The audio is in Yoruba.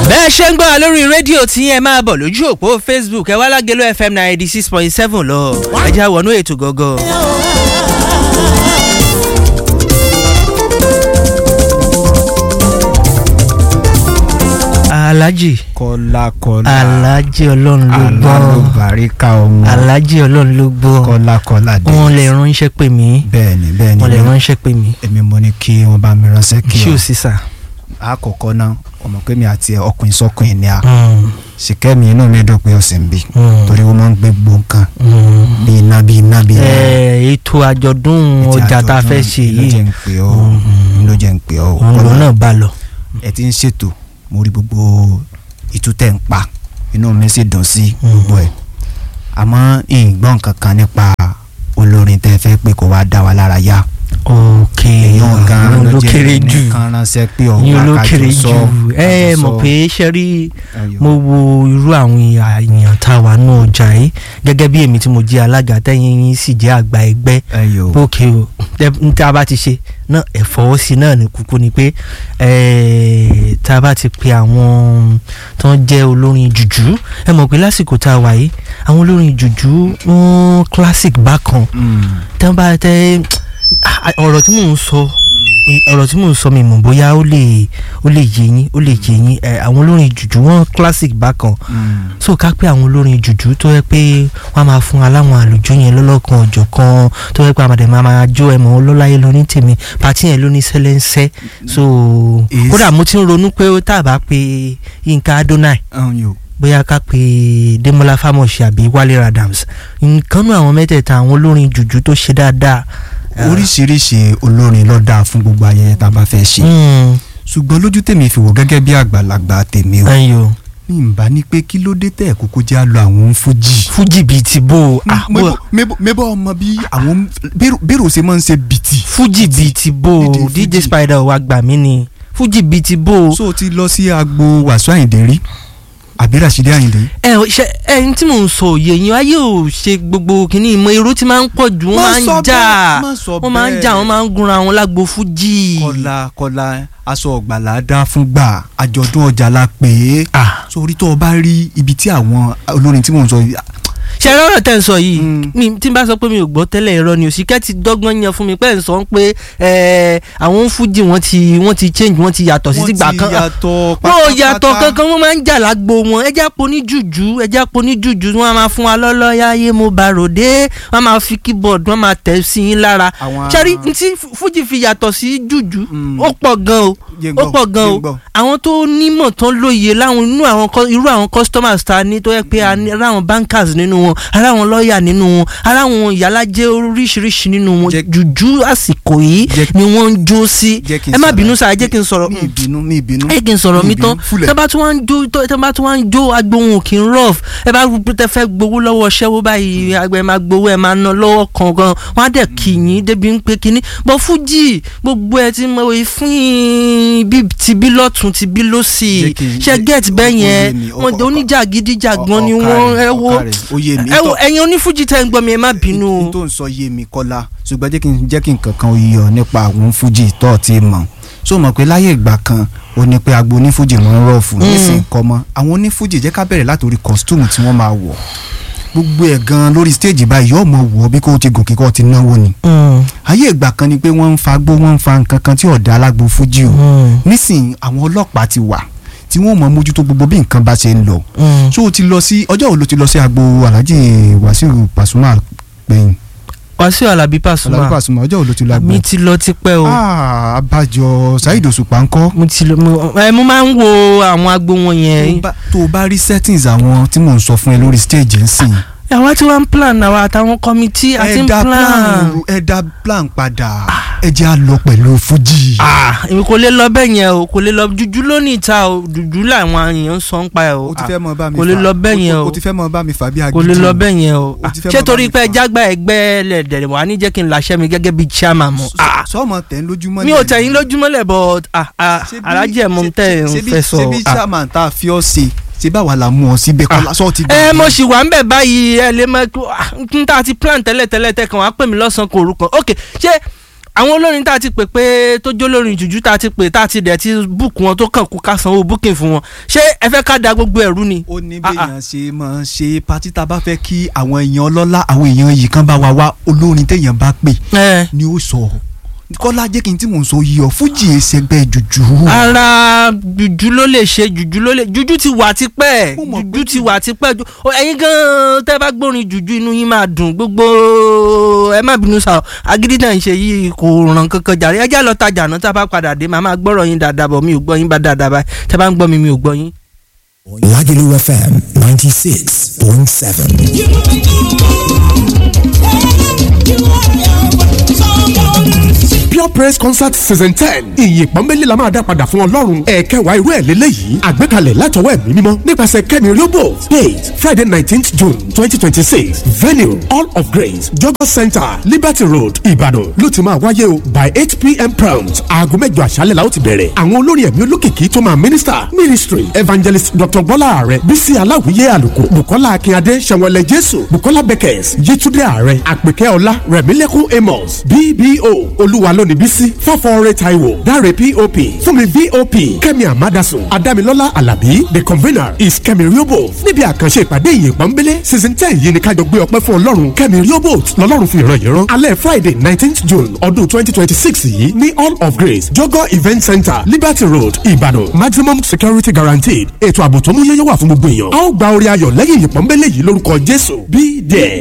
bẹ́ẹ̀ ṣe ń gbọ́ wa lórí rédíò tí ẹ máa bọ̀ lójú òpó facebook ẹ wá lágẹ̀lú fm ninety six point seven lọ ẹ já wọnú ètò gọ́gọ́. alhaji kọlá kọlá alhaji ọlọ́run ló gbọ́ alálùbáríkà ọmọ alhaji ọlọ́run ló gbọ́ kọlá kọlá dé wọn lè ránṣẹ́ pè mí bẹ́ẹ̀ni bẹ́ẹ̀ni wọn lè ránṣẹ́ pè mí èmi mo ní kí wọn bá mi ránṣẹ́ kí ṣé ọ ò sí sà. àkọ́kọ́ náà ọmọ pé mi àti ẹ ọkùnrin sọkùnrin ni a Mm, ṣìkẹ́mi inú mi dùn pé ọ̀sẹ̀ ń bì mm, torí wọ́n máa ń gbé gbòǹkan mm. bí iná bí iná bí iná. Ẹ, ètò àjọ̀dún Ètí ọjà tá a àjọ̀dún fẹ́ ṣe ló jẹ́ yìí ń pè ọ́ ló jẹ́ ń pè ọ́ òun lòun náà bá lọ. ẹ ti ń ṣètò mo rí gbogbo ìtútẹ̀ ń pa inú mi sì dùn sí gbogbo ẹ̀ àmọ́ ìgbọ́n kankan nípa olórin tẹ́ fẹ́ pé kó wá dá wa lára yá ok èèyàn gan òun ló ló jẹ́ kéré jù nìkan ránṣẹ́ pé yín ló ọ̀gá kéré kájọ jù sọ ẹ kájọ mọ̀ sọ. pé ṣe rí Ẹyọ. mo wo irú àwọn èèyàn tá a wà nù ọjà yìí gẹ́gẹ́ bí èmi tí mo jẹ́ alága tẹ́yìn yín sì jẹ́ àgbà ẹgbẹ́ ẹyọ ókè o tẹ- n tá a bá ti ṣe náà ẹ fọwọ́ sí náà ní kúkú ni pé eh, tá a bá ti pe àwọn tó ń jẹ́ olórin jùjú ẹ mọ̀ pé lásìkò tá a wà yìí àwọn olórin jùjú wọn classic bákan Mm. tẹ́ ń bá tẹ́ ọ̀rọ̀ tí mò ń sọ ọ̀rọ̀ tí mò ń sọ mi mọ̀ bóyá ó lè ó lè yé yín ó lè yé yín ẹ àwọn olórin jùjú wọn classic bákan Mm. so ká pé àwọn olórin jùjú tó yẹ pé wọ́n á máa fún aláwọn àlùjọ yẹn lọ́lọ́kan ọ̀jọ̀ kan tó yẹ pé àmàdé máa máa jó ẹ̀mọ́ ọlọ́láyé lóní tèmi pàtí yẹn lóní sẹ́lẹ̀ńsẹ́ so Is- kódà mo ti ń ronú pé tá a bá pe Yínká Adonai ẹyọ bóyá ká pe Demola Famoshi àbí Wale Adams nǹkan náà àwọn mẹ́tẹ̀ẹ̀ta àwọn olórin jùjú tó ṣe dáadáa. oríṣiríṣi olórin ló dáa fún gbogbo ayẹyẹ tá a bá fẹ́ ṣe Mm, ṣùgbọ́n lójú tèmi fi wò gẹ́gẹ́ bí àgbàlagbà tèmi o ayo mi ń bá ní pé kí ló dé tẹ̀ kókó jẹ́ àlọ́ àwọn fújì. fújì bíi ti bò ó ah, bó- mẹ́bọ̀ ọmọ bí àwọn bẹ́rù ṣe máa ń ṣe bìtì. fújì bíi ti bò ó Dídì DJ fújì. Spider wa gbà mí ni fújì bíi ti bò ó. so o ti lọ sí agbo wàsó àyìndé rí àbí Ràṣídì àyìndé. ẹ ò ṣe ẹni tí mò ń sọ òye yẹn ayé ò ṣe gbogbo kìíní ìmọ̀ irú tí máa ń pọ̀ jù wọ́n Má máa ń sọ jà bẹ́ẹ̀, má sọ wọ́n máa ń bẹ́ẹ̀. jà wọ́n máa ń gunra wọn lágbo fújì. kọlá kọlá aṣọ ọ̀gbàlà dá fún gbà àjọ̀dún ọjà la pè é. Ah, sórí tó o bá rí ibi tí àwọn olórin tí mò ń sọ yìí. ṣe ẹ̀rọ ọ̀rọ̀ tẹ̀ ń sọ yìí Mm. mi tí n bá sọ pé mi ò gbọ́ tẹ́lẹ̀ irọ́ ni òsìkẹ́ ti dọ́gbọ́n yan fún mi pé ń sọ pé ẹ, àwọn fújì wọ́n ti wọ́n ti change wọ́n ti yàtọ̀ sí tìgbà kan wọ́n ti yàtọ̀ wọn ò yàtọ̀ kankan wọ́n máa ń jà lágbo wọn ẹjẹ́ àpò ní jùjú ẹjẹ́ àpò ní jùjú wọ́n á máa fún wa lọ́lọ́ yáyé mo bá ròdé wọ́n á máa fi keyboard wọ́n máa tẹ̀ sí yín lára Àwọn- ṣẹ́rí tí fújì fi yàtọ̀ sí jùjú Mm. ó pọ̀ gan o Jẹ́ ń ó gbọ́, pọ̀ gan jẹ́ o ń gbọ́. àwọn tó nímọ̀ tán lóye láwọn inú àwọn cus- irú àwọn customers ta ní tó yẹ pé a ní aráwọn bankers nínú wọn aráwọn lọ́ọ̀yà nínú wọn aráwọn ìyálàjẹ́ oríṣiríṣi nínú wọn Jẹ́- jùjú àsìkò yìí Jẹ́- ni wọ́n ń jó sí Jẹ́ kí n ẹ má ṣàlàyé. bínú sáà ẹ jẹ́ kí n sọ̀rọ̀ ní ìbínú ní ìbínú. ẹ kí n sọ̀rọ̀ mi ní tán ìbínú, fúlẹ̀. tẹ́ bá tún wá ń jó tó- tẹ́ bá tún wá ń jó agbóhùn kì í rough ẹ bá rúbi tẹ́ fẹ́ gbowó lọ́wọ́ ṣẹ́wó báyìí àgbẹ̀ máa gbowó ẹ máa ná lọ́wọ́ kankan wọ́n á dẹ̀ kì yín débi ń pé kínní bọ́ fújì gbogbo ẹ ti mọ fún yín bí ti bí lọ́tún ti bí lọ́sì Jẹ́ kí n- ṣe get ó- bẹ́ẹ̀ ó yẹn yé mi, ó- wọ́n ó- oníjàgídíjàgbọ́n ni Ọ- wọ́n ọ̀kàrẹ̀, ẹ wo ọ̀kàrẹ̀, ó yé mi. ẹ wo Ìtọ́- ẹ̀yin onífújì tẹ́ ń gbọ́ mi ẹ má bínú o. n tó ń sọ yé mi kọ́lá ṣùgbọ́n jẹ́ kí n jẹ́ kí n kankan yọ nípa àwọn fújì tó ti mọ̀ so mọ̀ pé láyé ìgbà kan ó ní pé agbo onífújì wọn ń rọ̀fù nísìnyí kọ́ mọ́ àwọn onífújì jẹ́ ká bẹ̀rẹ̀ látòrí kọ́sítúmù tí wọ́n máa wọ̀ gbogbo ẹ̀ gan lórí stéèjì báyìí yóò mọ̀ wọ̀ bí kò ti gòkè kò ti náwó ni Mm, ayé ìgbà kan ni pé wọ́n ń fa gbó wọ́n ń fa nǹkan kan tí ọ̀dà alágbo fújì o mm, nísìnyí àwọn ọlọ́pàá ti wà tí wọ́n mọ̀ mójútó gbogbo bí nǹkan bá ṣe ń lọ mm. so o ti lọ sí ọjọ́ wo ló ti lọ sí agbo Alhaji Wasiu Pasuma gbẹ̀yìn Wàsíù Àlàbí Alhaji Pasuma Pasuma ọjọ́ wo ló ti lọ agbo mi ti lọ tipẹ́ o. ah abájọ Saheed Òṣùpá ńkọ́ mo ti lọ mo ẹ mo máa ń wo àwọn agbo wọn tó yẹn bá- tó o bá rí settings àwọn tí mò ń sọ fún ẹ lórí stage ń sìn àwa tí wọ́n ń plan àwa àtàwọn kọ́mítì àti ń dá plan. ru- ẹ dá plan padà ẹ jẹ́ à lọ pẹ̀lú Fuji. ah èmi kò lè lọ bẹ́ẹ̀ yẹn o kò lè lọ jùjú lónìí ta o jùjú làwọn èèyàn ń sọ ń pa ẹ o o ti fẹ́ mọ bá mi kò lè fà- lọ bẹ́ẹ̀ o- yẹn o o. ti fẹ́ mọ bá mi fà bí agídí kò lè lọ bẹ́ẹ̀ yẹn o O ti fẹ́ ṣé mọ torí bá mi pé fà. jágbá ẹgbẹ́ lẹ̀dẹ̀ wà ní jẹ́ kí n láṣẹ mi gẹ́gẹ́ bíi chairman mọ́ ah sọmọ tẹ̀ ń lójúmọ́ mi ò tẹ̀yìn lójúmọ́lẹ̀ but ah ah Ṣebí- alájẹ mọ̀ ń tẹ̀ ń ṣebí- fẹ́ sọ ṣebí ah. chairman tá a fi ọ́ ṣe ṣe báwa la mú ọ síbẹ̀ kọ́lá sọ́ọ́ ti ẹ mo sì wà ń bẹ̀ báyìí ẹ lè mọ n ta ti plan tẹ́lẹ̀ tẹ́lẹ̀ tẹ́ kàn wá pè mí lọ́sàn-án kò orúkọ ok ṣé àwọn olórin tá a ti pè pé tó jó lórin jùjú tá a ti pè tá a ti dẹ̀ ti búùkù wọn tó kàn kú ká sanwó búkìn fún wọn ṣé ẹ fẹ́ ká da gbogbo ẹ̀rú ni. ó ní Ah, ah. béèyàn ṣe máa ṣe pátí tá a bá fẹ́ kí àwọn èèyàn ọlọ́lá àwọn èèyàn yìí kan bá wa wá olórin téèyàn bá pè ẹ ni ó sọ kọ́lá jẹ́ kí n tí mò ń sọ yìí ọ fújì ẹsẹ̀gbẹ́ jùjú. ara jùjú ló lè ṣe jùjú ló lè jùjú ti wà tipẹ́ Mo mọ̀ pé jùjú ti wà tipẹ́ Ju- ó, ẹ̀yin gan tẹ́ bá gbórin jùjú inú yín máa dùn gbogbo ẹ má bínú sá o agídí náà ń ṣe yìí kò ràn kankan jàre ẹ já lọ tajà náà tá a bá padà dé màá máa gbọ́rọ̀ yín dáadáa bọ̀ mi ò gbọ́ yín bá dáadáa báyìí tẹ́ bá ń gbọ́ mi mi ò gbọ́ yín. Lagelu FM 96.7. pure praise concert season ten ìyìn pọ́nbélé la máa dá padà fún ọlọ́run ẹ̀ẹ́kẹwàá irú ẹ̀ lélẹ́yìí àgbékalẹ̀ látọwọ́ ẹ̀mí mímọ́ nípasẹ̀ kẹ́mi riobo date friday nineteenth june twenty twenty six venue all of grace jogo center liberty road ìbàdàn ló ti máa wáyé o by eight pm prompt aago mẹ́jọ àṣálẹ̀ la ó ti bẹ̀rẹ̀ àwọn olórin ẹ̀mí olókìkí tó máa minister ministry evangelist dr bọ́lá ààrẹ bísí aláwìyé àlùkò bukola akínyadé sẹ̀wọ̀lẹ̀ jésù bukola beckers yétúndé ààrẹ àpèkẹ́ ọlá rẹ̀mílẹ́kùn amos bbo olúwa lónìí bísí fọ́fọ́ọ́rẹ́ taiwo dáre pop fúnmi vop kẹ́mi amadasun adámilọ́lá alábí the convener is kẹ́mi riobo níbi àkànṣe ìpàdé ìyìn pọ́nbélé season ten yìí ni kájọ gbé ọpẹ́ fún ọlọ́run kẹ́mi riobo lọ́lọ́run fi ìran yìí rán alẹ́ friday nineteenth june ọdún twenty twenty six yìí ní all of grace jogo event center liberty road ìbàdàn maximum security guaranteed ètò ààbò tó mú yẹ́yẹ́ wà fún gbogbo èèyàn a ó gba orí ayọ̀ lẹ́yìn ìyìn pọ́nbélé yìí lórúkọ jésù be there.